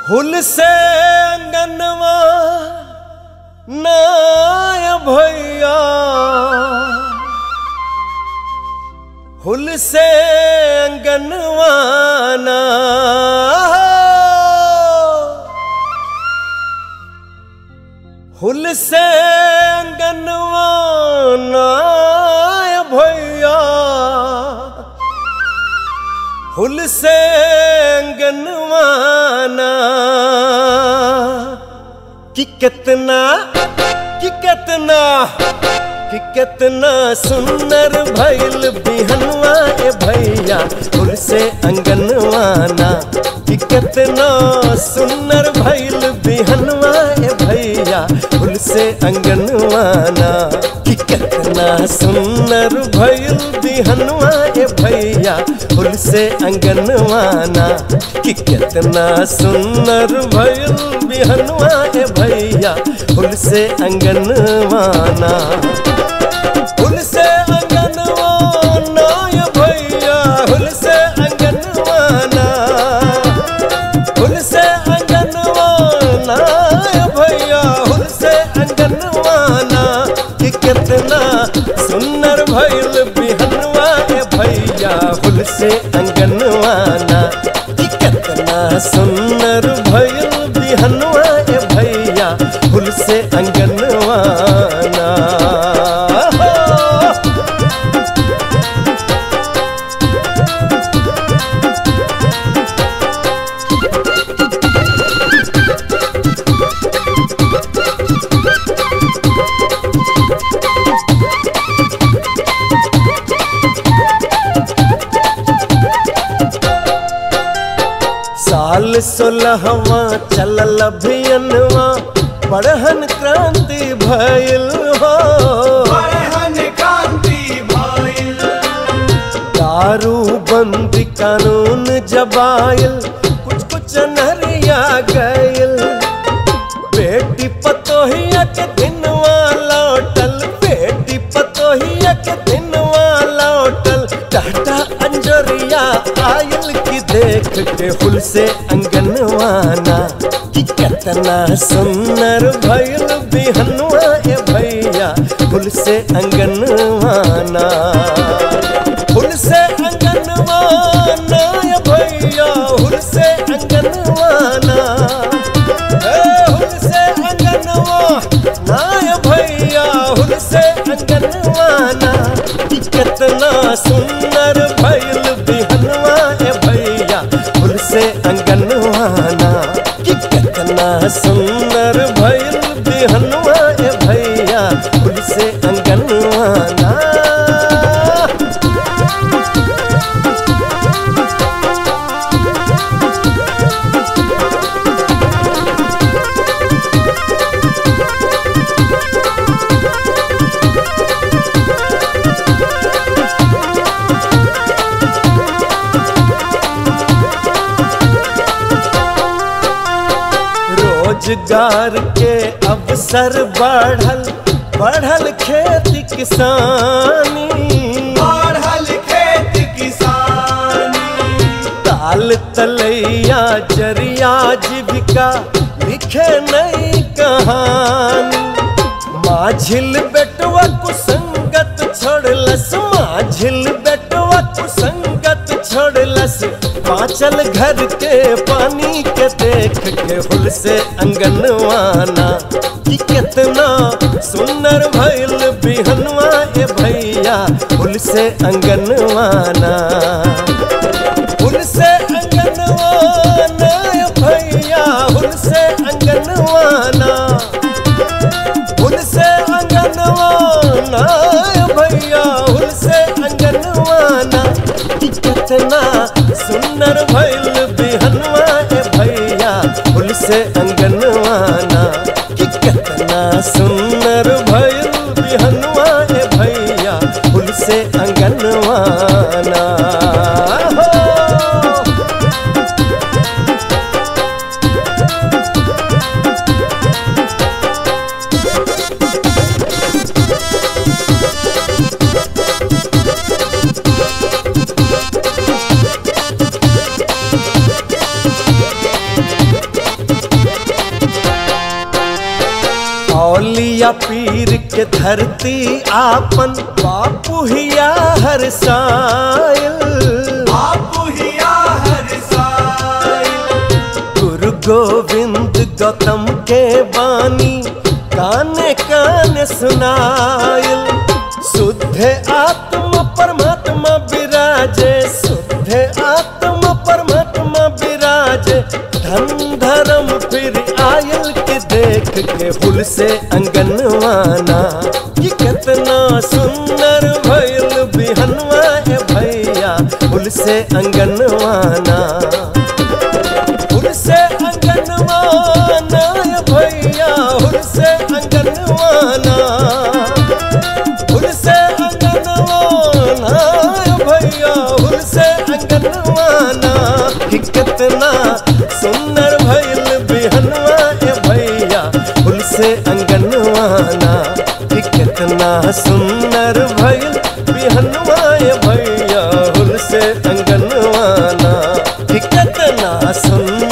हुल से अंगनवा नाय भैया हुल से अंगनवा ना हुल से अंगनवा नाय भैया हुल से अंगनवाना कि कितना कि कितना कि कितना सुंदर भइल बिहनवा ए भैया फुल से अंगनवाना कि कितना सुंदर भइल बिहनवा ए भैया फुल से अंगनवाना कि कितना सुंदर भइल बिहनवा ए भैया फुल से अंगनवाना कि कितना सुंदर भइल बिहनवा ए भैया फुल से अंगनवाना फुल से अंगनवाना ये भैया फुल से अंगनवाना फुल से अंगनवाना ये भैया फुल से अंगनवाना कि कितना सुंदर भइल बिहनवा ए भैया फुल से अंगनवाना कि कितना सुंदर भइल बिहनवा ए भैया फुल से अंगनवाना साल सोलहवा चलल अभियनवा पढ़न क्रांति भइल हो परहन कांति भइल दारू बंदी कानून जबाइल कुछ कुछ नरिया गइल बेटी पतोहिया के दिनवा लौटल बेटी पतोहिया के दिनवा लौटल टाटा अंजरिया आयल की देख के हुल से अंगनवाना कि कितना सुंदर भइल बिहनवा ए भैया हुल से अंगनवाना हुल से अंगनवाना ए भैया हुल से अंगनवाना ए हुल से अंगनवा नाय भैया हुल से अंगनवाना कि कितना सुंदर भइल बिहनवा ए भैया हुल से अंगनवाना कि कितना सुंदर भइल बिहनवा ए भैया हुल से अंगनवाना रोजगार के अवसर बढ़ल बढ़ल खेती किसानी बढ़ल खेत किसानी ताल तलैया जरिया जीविका लिखे नई कहानी माझिल बेटवा कुसंगत छोड़लस माझिल बेटवा कुसंगत छोड़लस पाचल घर के पानी के देख के हुल से अंगनवाना कि कितना सुंदर भइल बिहनवा ए भैया हुल से अंगनवाना हुल से अंगनवाना ए भैया हुल से अंगनवाना हुल से अंगनवाना ए भैया हुल से अंगनवाना कि कितना सुंदर भइल बिहनवा ए भैया हुल से अंगनवाना कि कितना सुंदर भइल बिहनवा ए भैया हुल से अंगनवाना हो। पिया पीर के धरती आपन बापू हिया हर सायल बापू हिया हर साई गुरु गोविंद गौतम के बानी काने काने सुनायल शुद्ध आत्मा परमात्मा विराजे शुद्ध आत्मा परमात्मा विराजे धन धर्म फिर आयल के देख के हुल से अंगनवाना ये कितना सुंदर भइल बिहनवा ए भैया हुल से अंगनवाना हुल से अंगनवाना ए भैया हुल से अंगनवाना हुल से अंगनवाना ए भैया हुल से अंगनवाना कि कितना सुंदर भइल बिहनवा ए भैया हुल से अंगनवाना कि कितना सुंदर भइल बिहनवा ए भैया हुल से अंगनवाना कि कितना सुंदर